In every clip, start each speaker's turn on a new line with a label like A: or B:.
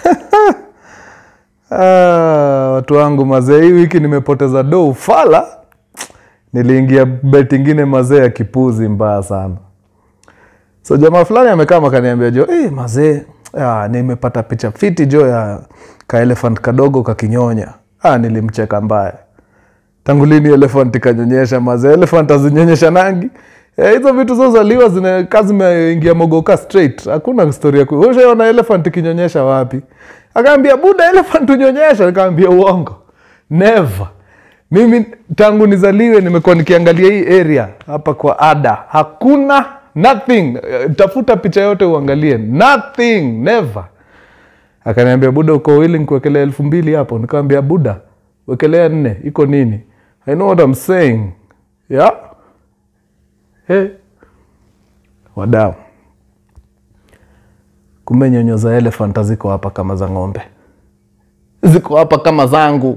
A: Ah, watu wangu mazee, hii wiki nimepoteza do ufala. Niliingia bet ingine mazee ya kipuzi mbaya sana. So jamaa fulani amekaa akaniambia jo, eh mazee, ah, nimepata picha fiti jo ya ka elephant kadogo kakinyonya. Ah, nilimcheka mbaya. Tangu lini elephant kanyonyesha mazee? Elephant azinyonyesha nangi. Eh, hizo vitu zozaliwa zina kazi zimeingia mogoka straight. Hakuna story ya ku. Wewe ushaona elephant kinyonyesha wapi? Akaambia buda elephant unyonyesha, nikamwambia uongo. Never. Mimi tangu nizaliwe nimekuwa nikiangalia hii area hapa kwa ada. Hakuna nothing. Eh, Tafuta picha yote uangalie. Nothing, never. Akaniambia buda, uko willing kuwekelea elfu mbili hapo? Nikamwambia buda, wekelea nne, iko nini? I know what I'm saying. Yeah? Hey. Wadau, kumbe nyonyo za elephant ziko hapa kama za ng'ombe, ziko hapa kama zangu.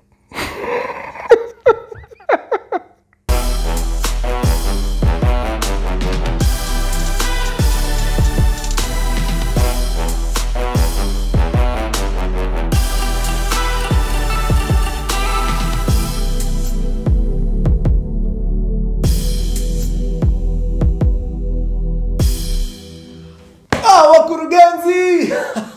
A: Ah, wakurugenzi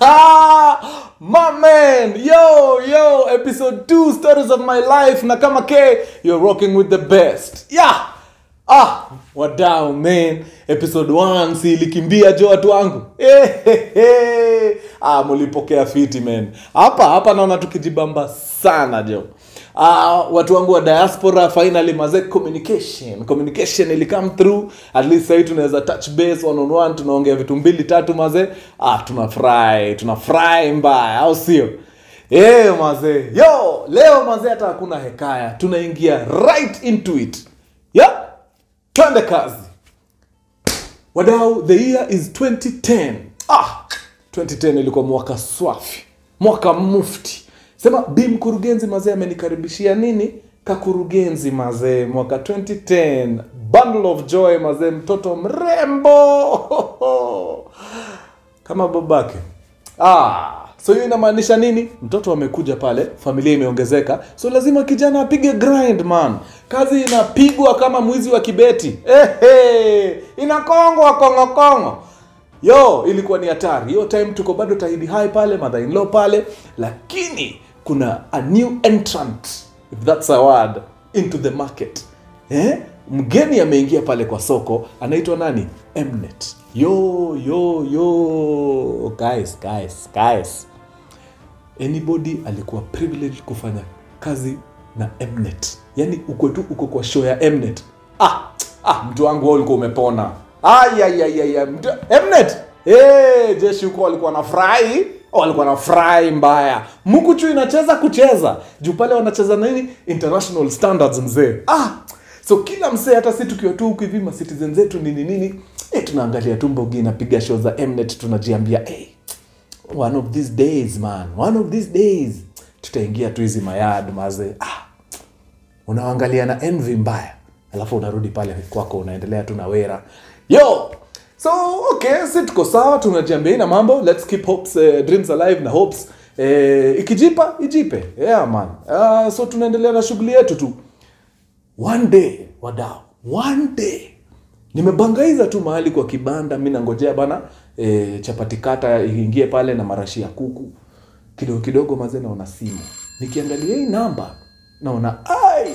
A: my man yo yo episode 2 stories of my life na kama k you're rocking with the best yeah ah wadau man episode 1 si ilikimbia jo watu wangu Eh, he, he. ah mulipokea fiti man hapa hapa naona tukijibamba sana jo Uh, watu wangu wa diaspora finally maze communication communication ili come through at least sahii tunaweza touch base one on one tunaongea vitu mbili tatu maze ah, tunafurahi tunafurahi mbaya au sio Eh mazee yo leo mazee hata hakuna hekaya tunaingia right into it yeah twende kazi wadau the year is 2010 ah 2010 ilikuwa mwaka swafi mwaka mufti sema bi mkurugenzi mazee amenikaribishia nini kakurugenzi mazee mwaka 2010 bundle of joy mazee mtoto mrembo kama babake ah, so hiyo inamaanisha nini mtoto amekuja pale familia imeongezeka so lazima kijana apige grind man kazi inapigwa kama mwizi wa kibeti Ehe, inakongwa kongokongo yo ilikuwa ni hatari hiyo time tuko bado tahidi hai pale mother in law pale lakini kuna a new entrant if that's a word into the market eh? mgeni ameingia pale kwa soko anaitwa nani mnet yo yo yo guys guys guys anybody alikuwa privileged kufanya kazi na mnet yani uko tu uko kwa show ya mnet ah, ah mtu wangu wewe ulikuwa umepona ayayayaya mnet hey, jeshi huko walikuwa na furahi walikuwa na furahi mbaya mukuchu inacheza kucheza juu pale wanacheza nini international standards mzee ah so kila msee hata si tukiwa tu huku hivi citizen zetu nini nini eh, tunaangalia tu mbogi inapiga show za mnet tunajiambia hey, one of these days man one of these days tutaingia tu hizi mayad maze ah, unaangalia na envy mbaya alafu unarudi pale kwako unaendelea tu na wera yo so okay si tuko sawa tunajiambia ina mambo let's keep hopes uh, dreams alive na hopes uh, ikijipa ijipe yeah man uh, so tunaendelea na shughuli yetu tu one day wadau one day nimebangaiza tu mahali kwa kibanda mi nangojea bana e, chapati kata iingie pale na marashi ya kuku kidogo kidogo mazee naona simu nikiangalia hii namba naona ai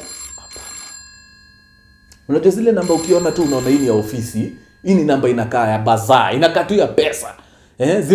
A: unajua zile namba ukiona tu unaona hii ni ya ofisi hii ni namba inakaa ya bazaa inakaa tu ya pesa eh,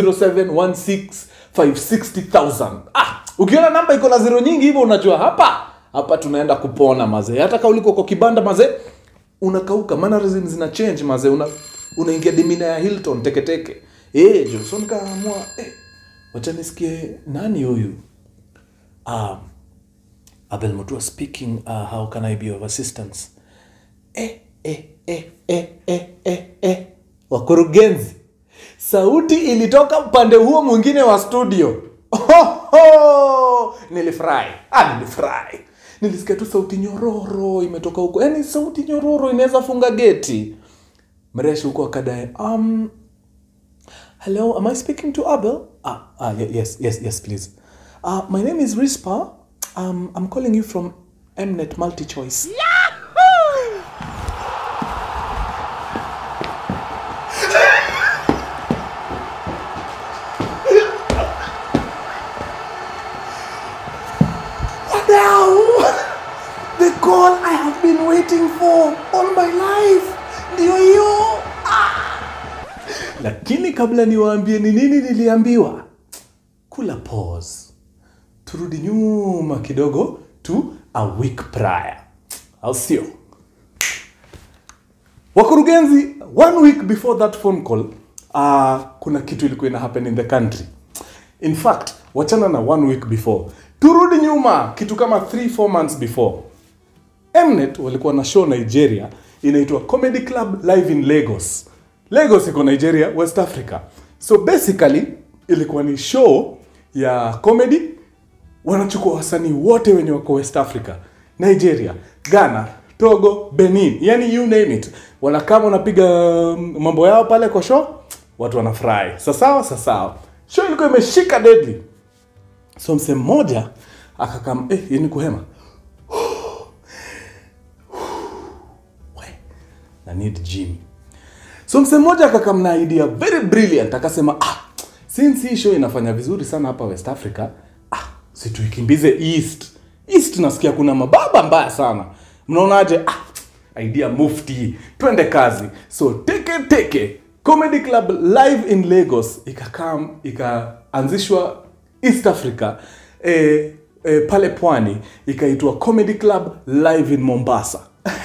A: 0716560000 ah, ukiona namba iko na zero nyingi hivyo unajua hapa hapa tunaenda kupona mazee hata ka uliko kwa kibanda mazee unakauka mannerism zina change mazee una unaingia dimina ya hilton teketeke eh jo so nikaamua eh, wacha nisikie nani huyu um, abel mutua speaking uh, how can i be of assistance eh, eh, eh, eh, eh, eh, eh. wakurugenzi sauti ilitoka upande huo mwingine wa studio Ohoho! nilifurahi ah, nilifurahi nilisikia tu sauti nyororo imetoka huko yaani sauti nyororo inaweza funga geti mreshi huko akadae um, hello am i speaking to abel ah, ah ye- yes yes yes please uh, my name is rispa um, i'm calling you from mnet multi choice now the call i have been waiting for all my life ndio hiyo ah. lakini kabla niwaambie ni nini niliambiwa kula pause turudi nyuma kidogo to a week prior au sio wakurugenzi one week before that phone call uh, kuna kitu ilikuwa ina happen in the country in fact wachana na one week before turudi nyuma kitu kama 3 4 months before mnet walikuwa na show nigeria inaitwa comedy club live in lagos lagos iko nigeria west africa so basically ilikuwa ni show ya comedy wanachukua wasanii wote wenye wako west africa nigeria ghana togo benin yani you name it wanakama wanapiga mm, mambo yao pale kwa show watu wanafurahi sasawa sasawa show ilikuwa imeshika deadly so msee mmoja akakam eh, yani kuhema We, na need gym so msee mmoja akakam na idea very brilliant akasema ah, since hii show inafanya vizuri sana hapa west africa ah, si tuikimbize east east nasikia kuna mababa mbaya sana mnaonaje ah, idea mufti twende kazi so teke teke comedy club live in lagos ikakam ikaanzishwa east africa eh, eh, pale pwani ikaitwa comedy club live in mombasa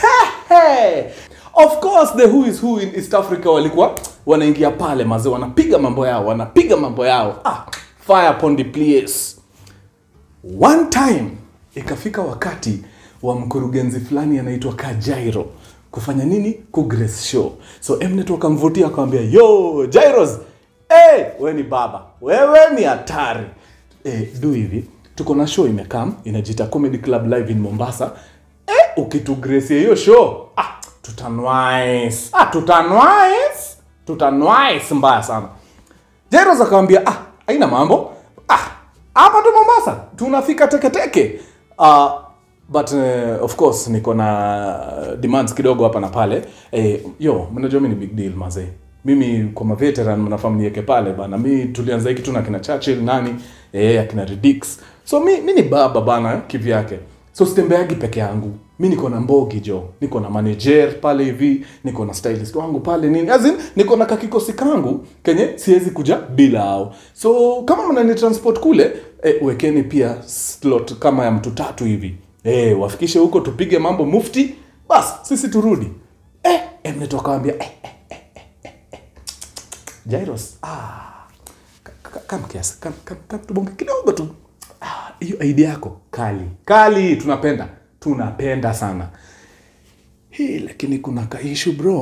A: of course the who is who in east africa walikuwa wanaingia pale maze wanapiga mambo yao wanapiga mambo yao ah, fire upon the place one time ikafika wakati wa mkurugenzi fulani anaitwa kajairo kufanya nini kugrace show so mnet wakamvutia akamwambia yo jairos hey, we ni baba wewe ni hatari eh, du hivi tuko na show imekam inajiita comedy club live in mombasa eh, ukitugracia hiyo show ah, tutanwais ah, tutanwais tutanwais mbaya sana Jairos akamwambia ah, haina mambo ah, hapa tu Mombasa tunafika teketeke uh, but uh, of course niko na demands kidogo hapa na pale eh, yo mnajua mi ni big deal mazee mimi kwa maveteran mnafahamu niweke pale bana mi tulianza hiki tu na kina Churchill nani eh, akina Redix so mi, mi ni baba bana kivyake so sitembeagi peke yangu mi niko na mbogi jo niko na manager pale hivi niko na stylist wangu pale nini as in, niko na kakikosi kangu kenye siwezi kuja bila ao so kama mnani transport kule eh, wekeni pia slot kama ya mtu tatu hivi eh, wafikishe huko tupige mambo mufti bas sisi turudi eh, eh, mnetokawambia eh, eh, eh, eh, eh, eh. Jairos ah, ka- ka- kam kiasi kam, kam, kam tubonge kidogo tu Ah, hiyo idea yako kali kali tunapenda tunapenda sana hii lakini kuna kaishu bro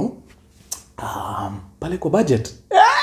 A: um, pale kwa budget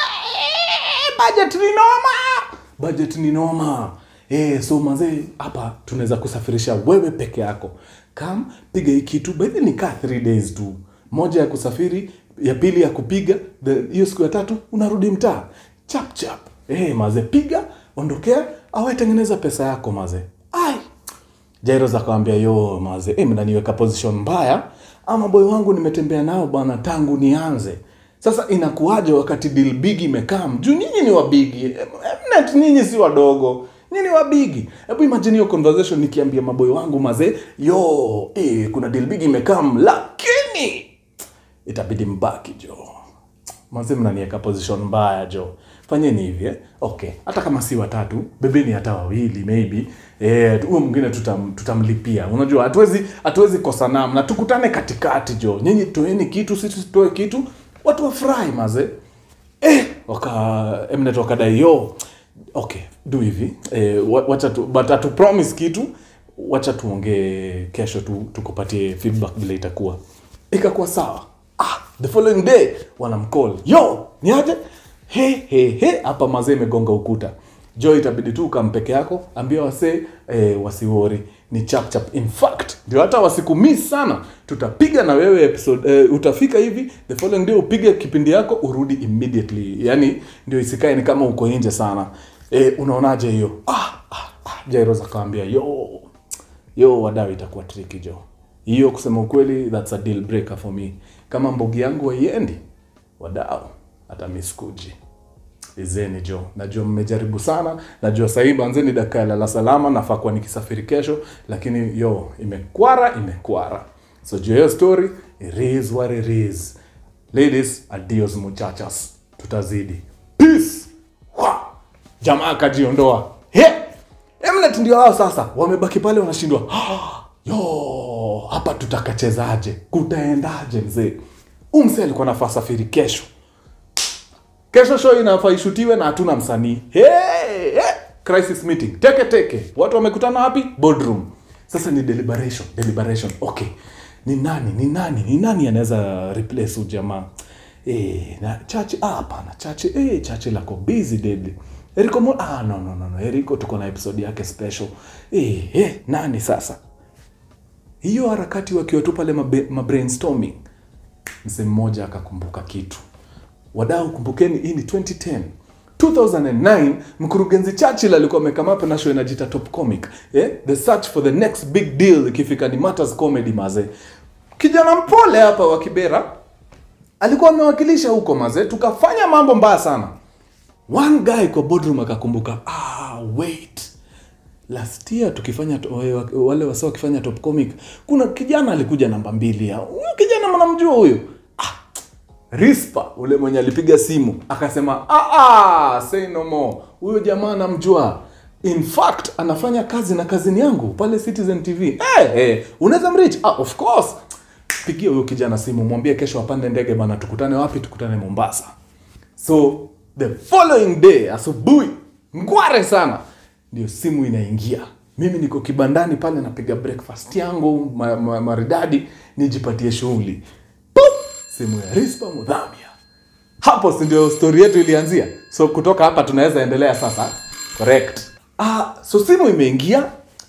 A: Eh, budget ni noma budget ni noma Eh, so mazee hapa tunaweza kusafirisha wewe peke yako kam piga hii kitu baidhi ni kaa 3 days tu moja ya kusafiri ya pili ya kupiga the- hiyo siku ya tatu unarudi mtaa chap chap eh, maze piga ondokea awe tengeneza pesa yako maze ai Jairos akawambia yo maze eh, mnaniweka position mbaya ama boy wangu nimetembea nao bwana tangu nianze sasa inakuwaje wakati deal big imekam juu nyinyi ni wabigi mnet nyinyi si wadogo nyinyi ni wabigi hebu imagine hiyo conversation nikiambia maboy wangu maze yo eh, kuna deal big imekam lakini itabidi mbaki jo maze mnaniweka position mbaya jo fanyeni hivi eh? okay hata kama si watatu bebeni hata wawili maybe eh, huyo mwingine tutam, tutamlipia unajua hatuwezi hatuwezi kosa namna tukutane katikati jo nyinyi toeni kitu sisi tutoe kitu watu wafurahi maze eh, waka mnet wakadai yo okay do hivi eh, wa- wacha tu but atu promise kitu wacha tuongee kesho tu tukupatie feedback vile itakuwa ikakuwa sawa ah, the following day wanamcall yo ni aje he he he hapa mazee imegonga ukuta jo itabidi tu ukampeke yako ambia wasee eh, wasiwori ni chap chap in fact ndio hata wasikumiss sana tutapiga na wewe episode eh, utafika hivi the following day upige kipindi yako urudi immediately yani ndio isikae ni kama uko nje sana eh, unaonaje hiyo ah, ah, ah, jairos akawambia yo yo wadau itakuwa tricky jo hiyo kusema ukweli that's a deal breaker for me kama mbogi yangu haiendi wadau hata miskuji izeni jo najua mmejaribu sana najua sahii banzeni dakika ya lala salama nafaa kuwa nikisafiri kesho lakini yo imekwara imekwara so juu ya hiyo story it is what it is ladies adios muchachas tutazidi peace Wa! jamaa akajiondoa he Mnet ndio hao sasa wamebaki pale wanashindwa yo hapa tutakachezaje kutaendaje mzee umse alikuwa nafaa safiri kesho kesho show inafaa ishutiwe na hatuna msanii hey, hey, crisis meeting teke teke watu wamekutana wapi boardroom sasa ni deliberation deliberation okay ni nani ni nani ni nani anaweza replace huyu jamaa eh na chache ah hapana chache eh chache lako busy deadly Eriko mo ah no no no no Eriko tuko na episode yake special eh eh nani sasa hiyo harakati wakiwa tu pale mabe- mabrainstorming mzee mmoja akakumbuka kitu wadau kumbukeni hii ni 2010 2009 mkurugenzi churchill alikuwa amekamapa na show inajita top comic eh? the search for the next big deal ikifika ni matters comedy maze kijana mpole hapa wa kibera alikuwa amewakilisha huko maze tukafanya mambo mbaya sana one guy kwa boardroom akakumbuka ah wait last year tukifanya to- wale- wale wasa wakifanya top comic kuna kijana alikuja namba mbili ya huyo kijana mnamjua huyo ah, rispa ule mwenye alipiga simu akasema ah, ah, say no more huyo jamaa namjua in fact anafanya kazi na kazini yangu pale citizen tv hey, hey, unaweza mrich ah, of course pigia huyo kijana simu mwambie kesho apande ndege bana tukutane wapi tukutane mombasa so the following day asubuhi ngware sana ndio simu inaingia mimi niko kibandani pale napiga breakfast yangu ma, ma, maridadi nijipatie shughuli Pup! simu ya rispa mudhamia hapo si ndio story yetu ilianzia so kutoka hapa tunaweza endelea sasa correct ah, so simu imeingia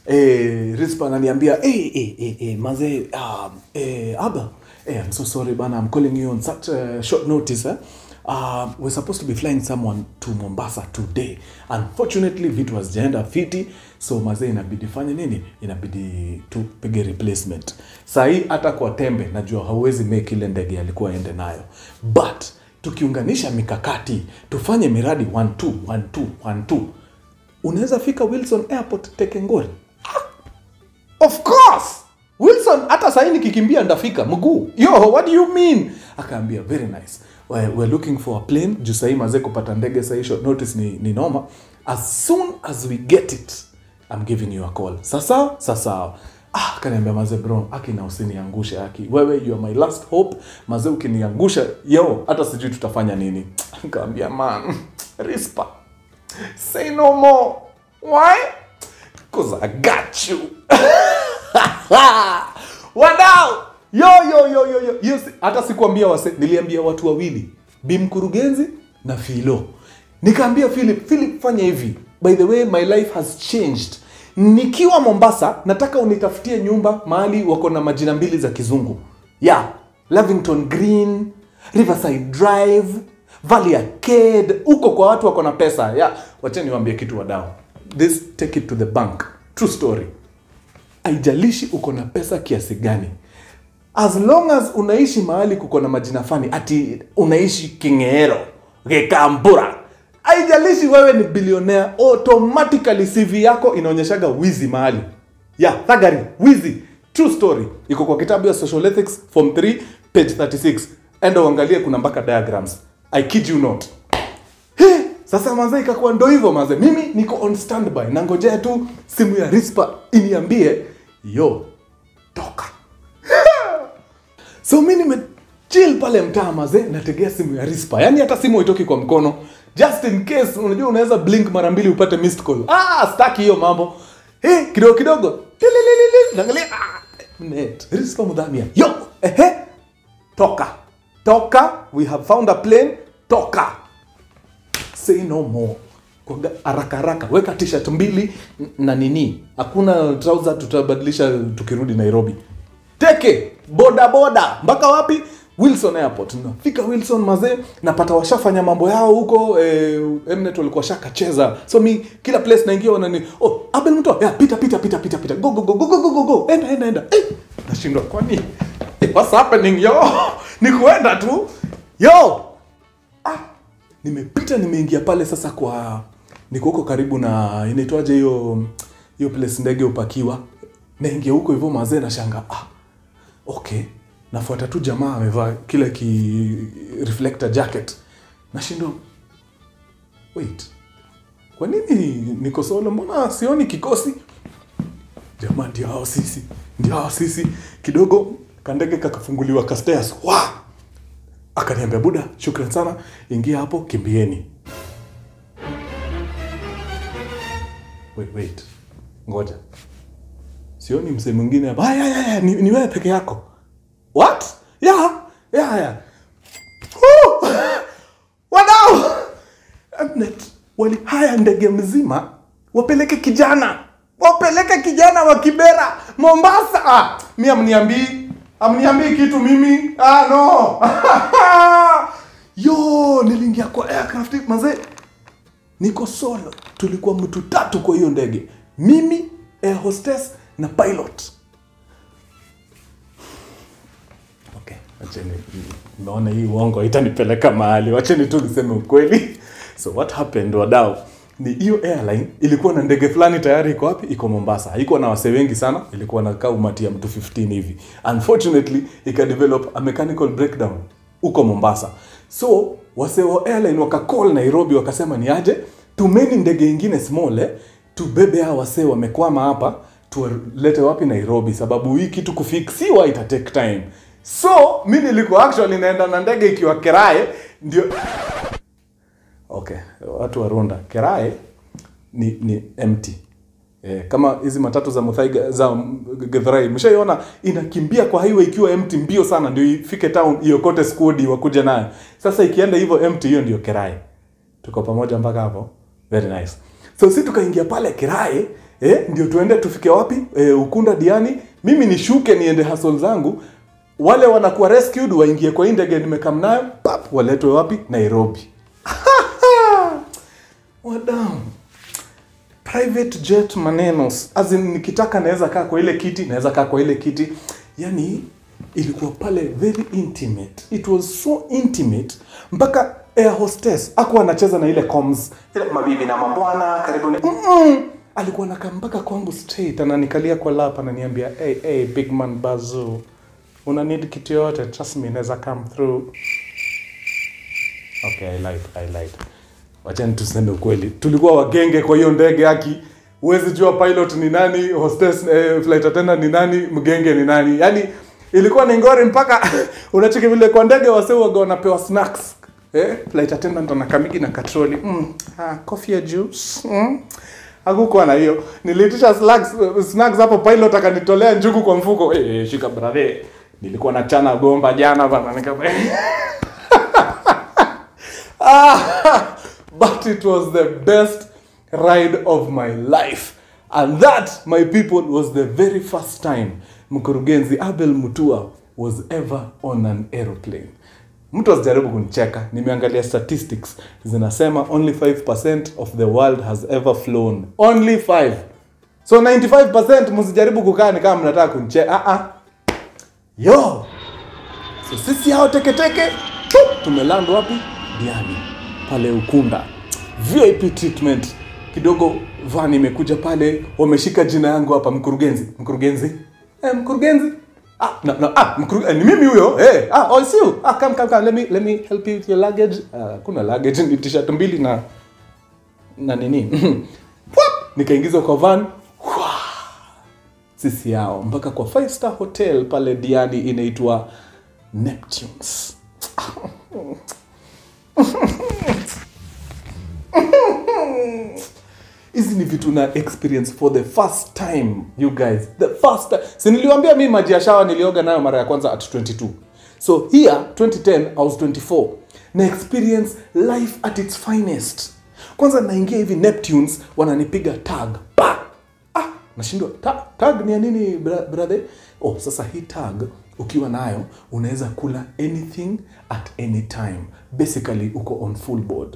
A: eh, rispa ananiambia eh, eh, eh, eh, mazee um, eh, aba eh, I'm so sorry bana I'm calling you on such a short notice eh? Uh, we're supposed to be flying someone to Mombasa today. Unfortunately, vitu hazijaenda fiti, so mazee inabidi fanye nini? Inabidi tupige replacement. Sahii hata kwa tembe najua hauwezi make ile ndege alikuwa aende nayo, but tukiunganisha mikakati tufanye miradi 1 2 1 2 1 2 unaweza fika Wilson Airport Tekengori. Of course. Wilson hata sahii nikikimbia ndafika mguu. Yo, what do you mean? Akaambia very nice. We're, we're looking for a plane. Juu sahii mazee kupata ndege sahii short notice ni, ni noma. As soon as we get it, I'm giving you a call. Sasa sasa. Ah, kaniambia mazee bro, aki na usiniangushe aki. Wewe you are my last hope. Mazee ukiniangusha, yo, hata sijui tutafanya nini. Kaambia man, rispa. Say no more. Why? Cause I got you. wadau yo yo yo yo yo yo si- hata sikuambia wase niliambia watu wawili bi mkurugenzi na filo nikaambia philip philip fanya hivi by the way my life has changed nikiwa mombasa nataka unitafutie nyumba mahali wako na majina mbili za kizungu ya yeah. lavington green riverside drive valley arcade huko kwa watu wako na pesa ya yeah. wacheni niwaambie kitu wadau this take it to the bank true story haijalishi uko na pesa kiasi gani as long as unaishi mahali kuko na majina fani ati unaishi kingeero gekambura haijalishi wewe ni bilionea automatically cv yako inaonyeshaga wizi mahali ya thagari wizi true story iko kwa kitabu ya social ethics form 3 page 36 enda uangalie kuna mpaka diagrams i kid you not He, sasa mazee ikakuwa ndo hivyo mazee mimi niko on standby nangojea tu simu ya rispa iniambie yo toka so mi nimechill pale mtaa mazee nategea simu ya rispa yaani hata simu haitoki kwa mkono just in case unajua unaweza blink mara mbili upate missed call ah staki hiyo mambo hey, kidogo kidogo tilililili naangalia ah, net rispa mudhamia yo ehe toka toka we have found a plane toka say no more kwa ga- haraka haraka weka t-shirt mbili n- na nini hakuna trouser tutabadilisha tukirudi nairobi teke boda boda mpaka wapi wilson airport nafika wilson mazee napata washafanya mambo yao huko eh, mnet walikuwa shakacheza so mi kila place naingia wanani oh abel mto yeah, pita pita pita pita pita go go go go go go go go enda enda enda eh, nashindwa kwani eh, what's happening yo ni kuenda tu yo ah, nimepita nimeingia pale sasa kwa niko huko karibu na inaitwaje hiyo hiyo place ndege upakiwa naingia huko hivyo mazee na shanga ah, okay nafuata tu jamaa amevaa kile ki reflector jacket nashindwa wait kwa nini niko solo mbona sioni kikosi jamaa ndio hao sisi ndio hao sisi kidogo kandege kakafunguliwa kastairs wa akaniambia buda shukran sana ingia hapo kimbieni wait, wait. ngoja sioni msee mwingine hapa "Ah, ya, ya, ya, ni, ni wewe peke yako what yeah yeah yeah Woo! wadau Mnet walihaya ndege mzima wapeleke kijana wapeleke kijana wa kibera mombasa ah, mi amniambii amniambii kitu mimi ah, no yo niliingia kwa aircraft mazee niko solo tulikuwa mtu tatu kwa hiyo ndege mimi air hostess na pilot okay wacheni naona hii uongo itanipeleka mahali wacheni tu niseme ukweli so what happened wadau ni hiyo airline ilikuwa na ndege fulani tayari iko wapi iko mombasa haikuwa na wasee wengi sana ilikuwa na kaa umati ya mtu 15 hivi unfortunately ikadevelop a mechanical breakdown huko mombasa so wasee wa airline wakacall nairobi wakasema ni aje tumeni ndege ingine small eh, tubebe hawa wasee wamekwama hapa tuwalete wapi nairobi sababu hii kitu kufiksiwa ita take time so mi nilikuwa actually naenda na ndege ikiwa kerae ndio okay watu wa runda kerae ni ni empty Eh, kama hizi matatu za Muthaiga za Githurai mshaiona inakimbia kwa highway ikiwa empty mbio sana ndio ifike town iokote squad wakuja nayo. Sasa ikienda hivyo empty hiyo ndio Kerai. Tuko pamoja mpaka hapo. Very nice. So si tukaingia pale Kerai eh, ndio tuende tufike wapi? Eh, Ukunda Diani. Mimi nishuke niende hustle zangu. Wale wanakuwa rescued waingie kwa hii ndege nimekam nayo, pap waletwe wapi? Nairobi. Wadau private jet manenos as in nikitaka naweza kaa kwa ile kiti naweza kaa kwa ile kiti yani ilikuwa pale very intimate it was so intimate mpaka air hostess akuwa anacheza na ile comms ile mabibi na mabwana karibuni Mm-mm. alikuwa nakaa mpaka kwangu straight ananikalia kwa lap ananiambia hey, hey, big man bazu una need kitu yote trust me naweza come through okay i lied i lied wachani tuseme ukweli tulikuwa wagenge kwa hiyo ndege haki huwezi jua pilot ni nani hostess eh, flight attendant ni nani mgenge ni nani yaani ilikuwa ni ngori mpaka unacheki vile kwa ndege wase waga wanapewa snacks eh, flight attendant anakamigi na katroli mm, ah, coffee ya juice mm. hakukuwa na hiyo niliitisha snacks, snacks hapo pilot akanitolea njugu kwa mfuko eh, eh, shika brother nilikuwa na chana gomba jana bana nikaba ah, but it was the best ride of my life and that my people was the very first time mkurugenzi abel mutua was ever on an aeroplane mtu asijaribu kunicheka nimeangalia statistics zinasema only 5% of the world has ever flown only 5 so 95% msijaribu kukaa ni kama mnataka kunicheka ah ah yo so sisi hao teketeke tup, tumeland wapi diani pale ukunda vip treatment kidogo van imekuja pale wameshika jina yangu hapa mkurugenzi mkurugenzi eh, mkurugenzi ah, no, no, ah, mkuru, eh, ni mimi huyo eh, ah, oh, it's you ah, come, come, come. Let, me, let me help you with your luggage ah, kuna luggage ni t-shirt mbili na na nini Pwap! nikaingizwa kwa van Hwa! sisi yao mpaka kwa five star hotel pale diani inaitwa neptunes hizi ni vitu na experience for the first time you guys the first time si niliwambia mi maji ya shawa nilioga nayo mara ya kwanza at 22 so here 2010 i was 24 na experience life at its finest kwanza naingia hivi neptunes wananipiga tag pa ah, nashindwa ta, tag ni ya nini bra- brother oh sasa hii tag ukiwa nayo unaweza kula anything at any time basically uko on full board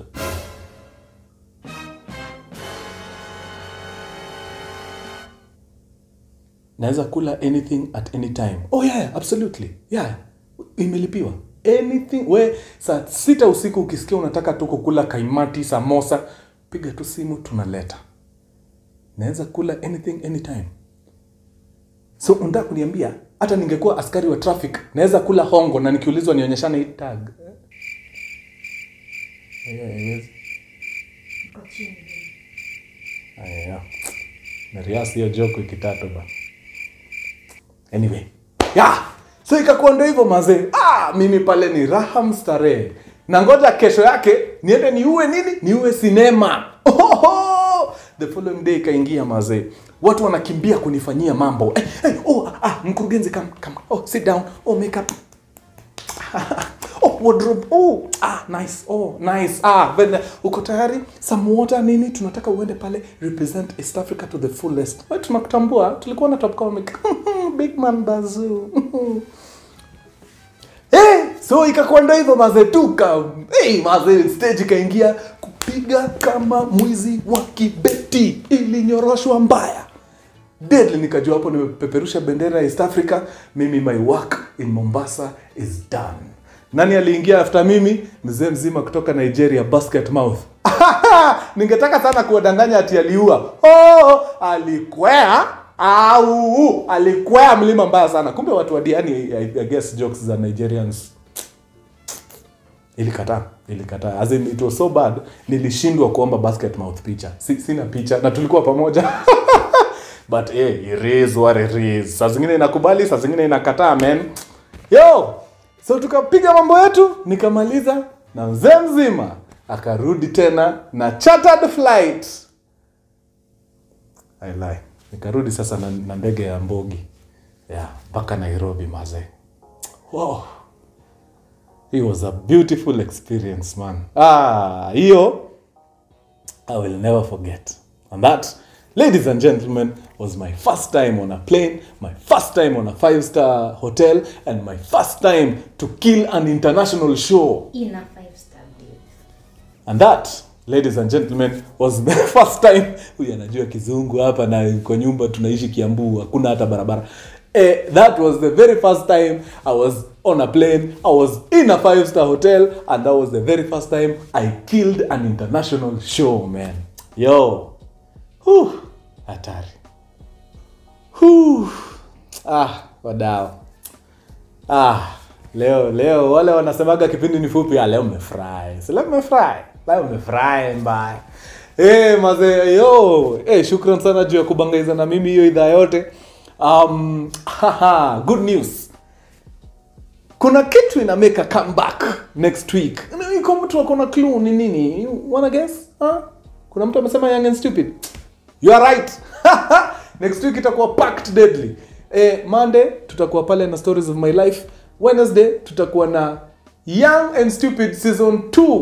A: naweza kula anything at any time oh yeah absolutely yeah imelipiwa anything we saa sita usiku ukisikia unataka tu kukula kaimati samosa piga tu simu tunaleta naweza kula anything anytime so unataka kuniambia hata ningekuwa askari wa traffic naweza kula hongo na nikiulizwa nionyeshane hii tag Yeah, haiwezi. Aya. Nariasi hiyo joke wiki tatu ba. Anyway. Yeah. So ikakuwa ndo hivyo mazee. Ah, mimi pale ni raha mstarehe. Na ngoja kesho yake niende niue nini? Niue sinema. Ohoho! The following day ikaingia mazee. Watu wanakimbia kunifanyia mambo. Eh, eh, oh, ah, mkurugenzi come, come. Oh, sit down. Oh, makeup. oh, wardrobe. Oh, ah, nice. Oh, nice. Ah, then uko tayari? Some water nini? Tunataka uende pale represent East Africa to the fullest. Wewe tunakutambua. Tulikuwa na top comic. Big man bazoo. Eh, so ikakuwa ndo hivyo mazee tuka hey, mazee stage ikaingia kupiga kama mwizi wa kibeti ilinyoroshwa mbaya deadly nikajua hapo nimepeperusha bendera ya east africa mimi my work in mombasa is done nani aliingia after mimi mzee mzima kutoka nigeria basket mouth ningetaka sana kuwadanganya ati aliua oh, alikwea au alikwea mlima mbaya sana kumbe watu wa diani I, I guess jokes za nigerians ilikataa ilikataa as in it was so bad nilishindwa kuomba basket mouth picha si, sina picha na tulikuwa pamoja but eh, it is what it is saa zingine inakubali saa zingine inakataa man yo so tukapiga mambo yetu nikamaliza na mzee mzima akarudi tena na chartered flight I lie. nikarudi sasa na, na ndege ya mbogi yeah, mpaka nairobi mazee wow. It was a beautiful experience man ah hiyo I will never forget. And that, ladies and gentlemen, was my first time on a plane, my first time on a five star hotel, and my first time to kill an international show.
B: in a five star day.
A: And that, ladies and gentlemen, was the first time huyu anajua kizungu hapa na kwa nyumba tunaishi Kiambu, hakuna hata barabara. Eh, that was the very first time I was on a plane, I was in a five star hotel, and that was the very first time I killed an international show, man. Yo. Whew. Hatari. Whew. Ah, wadao. Ah, leo leo wale wanasemaga kipindi ni fupi, ah, leo mmefurahi. Si leo mmefurahi. Leo mmefurahi mbaya. Eh, mazee yo, eh, shukran sana juu ya kubangaiza na mimi hiyo idhaa yote. Um, haha, good news. Kuna kitu ina make a comeback next week. Iko mtu akona clue ni nini? You wanna guess? Huh? Kuna mtu amesema young and stupid. You are right. next week itakuwa packed deadly. Eh, Monday tutakuwa pale na stories of my life. Wednesday tutakuwa na Young and Stupid season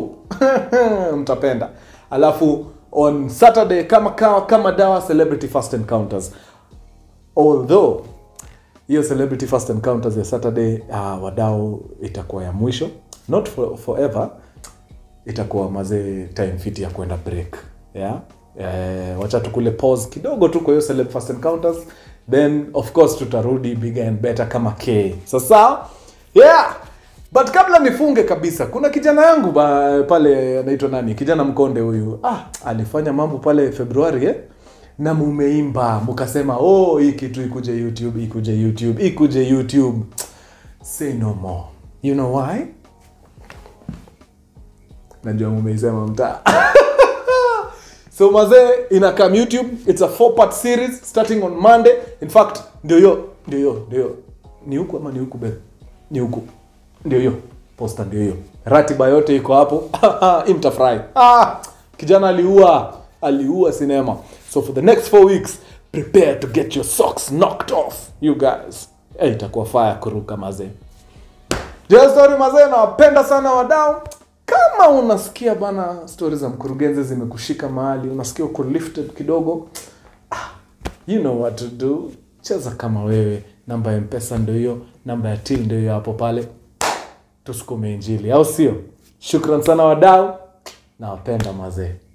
A: 2. Mtapenda. Alafu on Saturday kama kama, kama dawa celebrity first encounters. Although hiyo celebrity first encounters ya Saturday uh, wadau itakuwa ya mwisho not for, forever itakuwa mazee time fit ya kwenda break yeah eh, wacha tukule pause kidogo tu kwa hiyo celeb first encounters then of course tutarudi bigger and better kama k sasa yeah but kabla nifunge kabisa kuna kijana yangu ba, pale anaitwa nani kijana mkonde huyu ah alifanya mambo pale februari eh? na mumeimba mukasema oh hii kitu ikuje youtube ikuje youtube ikuje youtube say no more you know why najua mumeisema mtaa so mazee ina come youtube it's a four part series starting on monday in fact ndio hiyo ndio hiyo ndio hiyo ni huku ama ni huku be ni huku ndio hiyo posta ndio hiyo ratiba yote iko hapo Hii mtafurahi ah, kijana aliua aliua sinema so for the next four weeks prepare to get your socks knocked off you guys hey, itakuwa fire kuruka mazee Dear story mazee nawapenda sana wadau kama unasikia bana stori za mkurugenzi zimekushika mahali unasikia uko lifted kidogo ah, you know what to do cheza kama wewe namba ya mpesa ndo hiyo namba ya til ndo hiyo hapo pale tusukume injili au sio shukran sana wadau nawapenda mazee